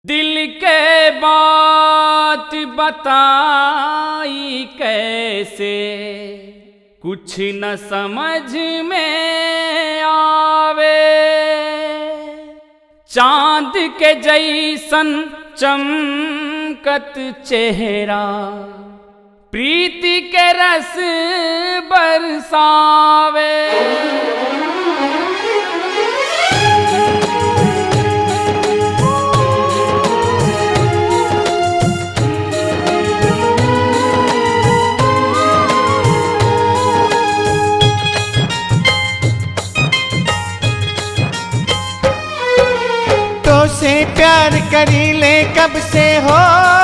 दिल के बात बताई कैसे कुछ न समझ में आवे चांद के जैसन चमकत चेहरा प्रीति के रस बरसावे तो से प्यार करी ले कब से हो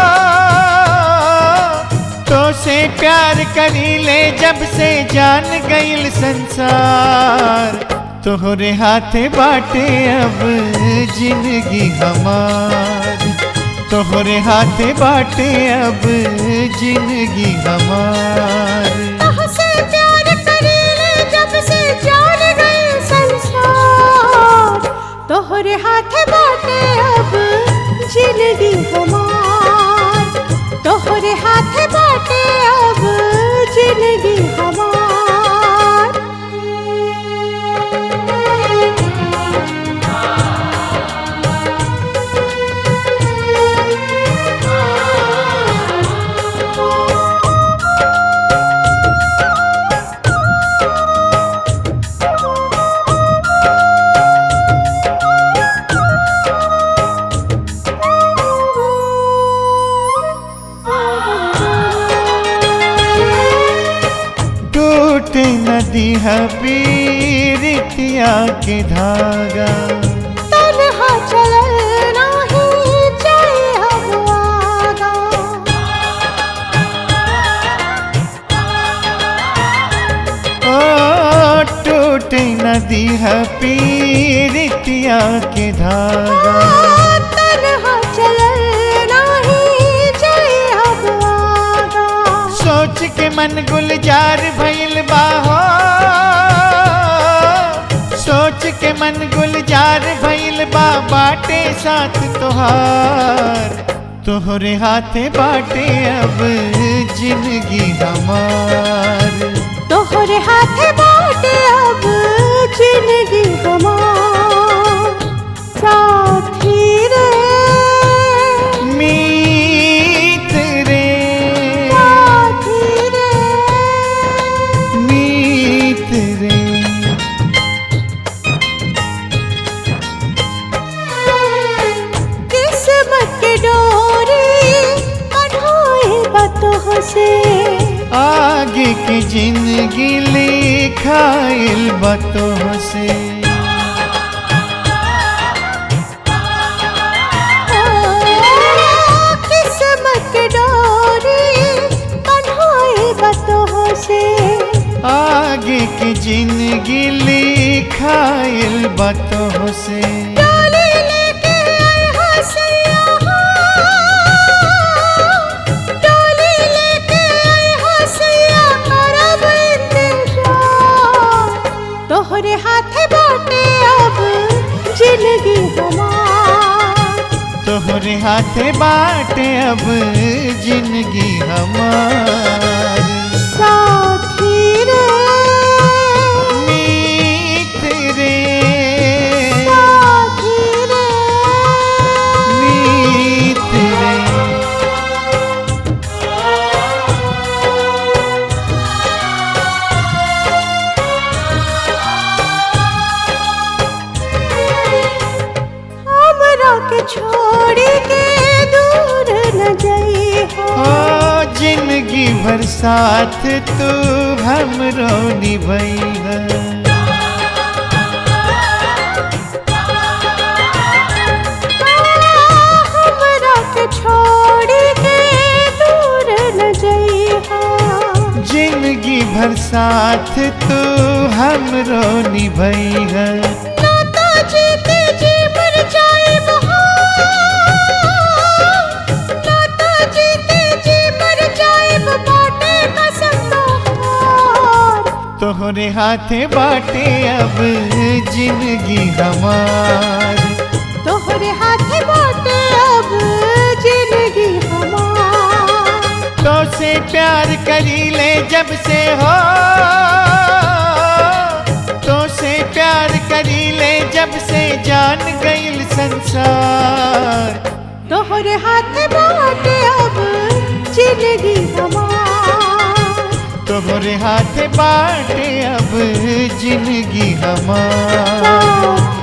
तो से प्यार करी ले जब से जान गईल संसार तोहरे हाथे बाटे अब जिंदगी हमार तोहरे हाथे बाटे अब जिंदगी हमार तोहसे प्यार करीले जब से जान गए संसार तोहरे हाथ बाटे अब जिंदगी हमार तोहरे हाथ बाटे अब जिंदगी हमार टूटे नदी पीरितिया के धागा तन्हा चलल नाही जाए हम आगा ओ टूटे नदी पीरितिया के धागा तन्हा चलल नाही जाए हम आगा सोच के मन गुलजार भइल बाहो सोच के मन गुलजार भइल बा बाटे साथ तोहार तोहरे हाथे बाटे अब जिंदगी हमार तोहरे हाथ बाटे अब जिंदगी हमार साथी रे मीत रे साथी रे मीत रे किस्मत के डोरी अढ़ाए बतोह से आगे की जिंदगी लिखाइल बतोह से किस्मत के डोरी अढ़ाए बतोह से आगे की जिंदगी लिखाइल बतोह से डोली लेके आए हसैया डोली लेके आए हसैया करब इंतजार तोहरे हाथ बाटे अब जिंदगी हमार तोहरे हाथे बाटे अब जिंदगी हमार साथी रे मीत रे साथी रे मीत रे हमरा के छोड़ी के दूर न जाई ओ जिंदगी भर साथ तू हमरो निभैया हमरा के छोड़ी के दूर न जइहा जिंदगी भर साथ तू हमरो निभैया ना तो जीते जी मर जाइब ना तो जीते जी मर जाइब बाटे कसम तोहार तोहरे हाथे बाटे अब जिंदगी हमार तोहरे हाथ बाटे अब करी ले जब से हो तो से प्यार करी ले जब से जान गईल संसार तोहरे हाथ बाटे अब जिंदगी हमार तोहरे हाथ बाटे अब जिंदगी हमार